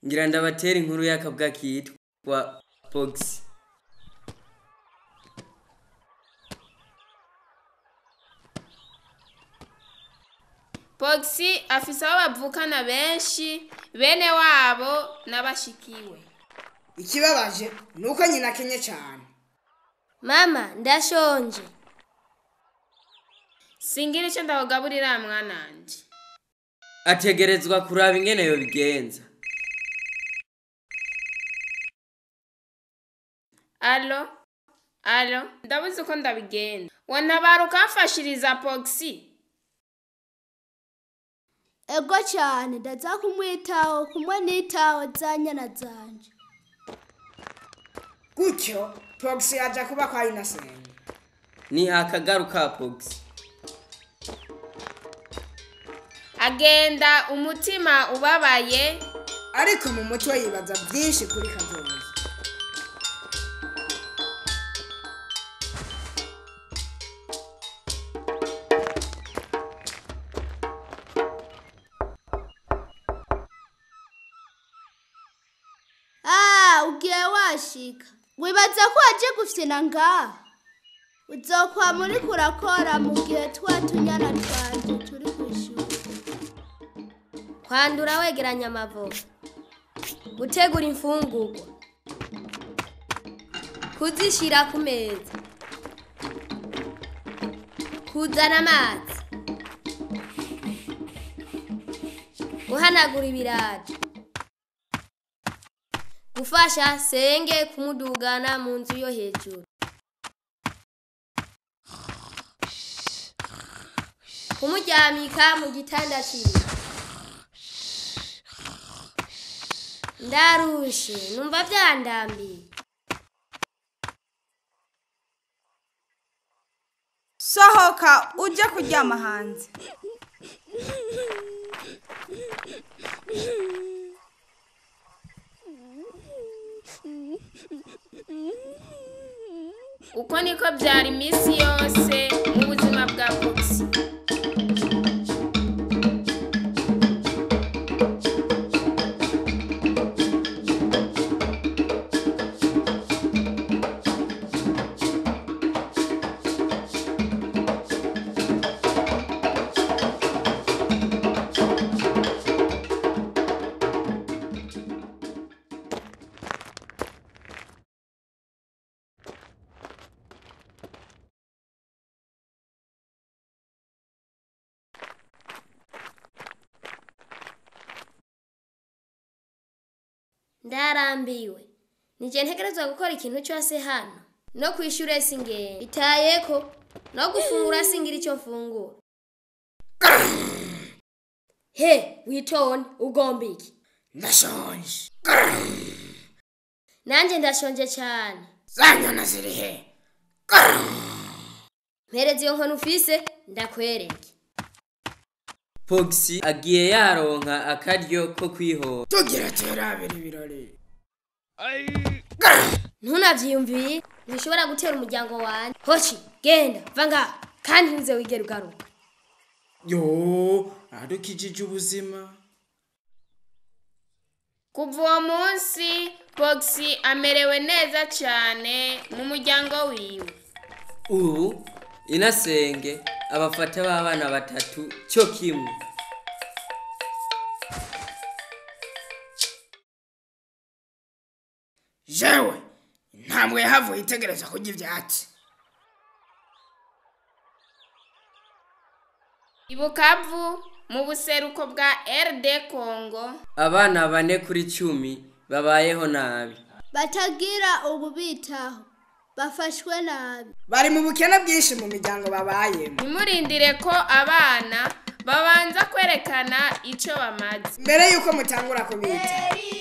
ngira ndabatera inkuru y'akabwa kitwa Pox Poxy afise abo bavukana benshi bene wabo n'abashikiwe ikibabaje ni uko nyina akenye cyane mama ndashonje singira icyo ndakugaburira mwananje ategerezwa kuraba ingene yobigenza alo alo ndabuze uko ndabigenza wantabara ukamfashiriza Poxy ego cyane ndaza kumwitaho kumwe n'itaho za nyana zanje gutyo pogisi yajya kuba kwa inasenge ni akagaru ka Pox agenda umutima ubabaye ariko mu mutwe yibaza byinshi kuri kazoza ah ugiye washika wibaza ko waje gufyina ngaha uzokwa muri kurakora mu gihe twa tunyana twanje turi ku ishuri kwandura wegeranya amavoka gutegura imfungurwa kuzishyira ku meza kuzana amazi guhanagura ibirato gufasha senge kumudugana mu nzu yo hejuru kumuryamika mu gitanda kibi ndarushe numva byandambiye sohoka ujye kuryama hanze uko niko byari iminsi yose mu buzima bwa Poxy ndarambiwe nije ntegerezwa gukora ikintu cyose hano no ku ishuri singenda itayeko no gufungura singira icyo mfungura he witone ugomba iki ndashonje nanjye ndashonje cyane za nyana ziri he mpereza iyo nkono ufise ndakwereke Pox agiye yaronka akaryo ko kwihora tugira terabira ibirori ntunabyiyumviye ntishobora gutera umuryango wanjye hoshi genda va ngaha kandi ntuze wigere ugaruka yo adukijije ubuzima kuva uwo munsi Poxy amerewe neza cyane mu muryango wiwe ubu inasenge abafata b'abana batatu cyo kimwe jewe ntabwo yahavuye itegereza kurya ibyatsi ibukavu mu buseruko bwa RD Congo abana bane kuri cumi babayeho nabi batagira ububitaho bafashwe nabi bari mu bukene bwinshi mu miryango babayemo ntimurindire ko abana babanza kwerekana icyo bamaze mbere y'uko mutangura kubita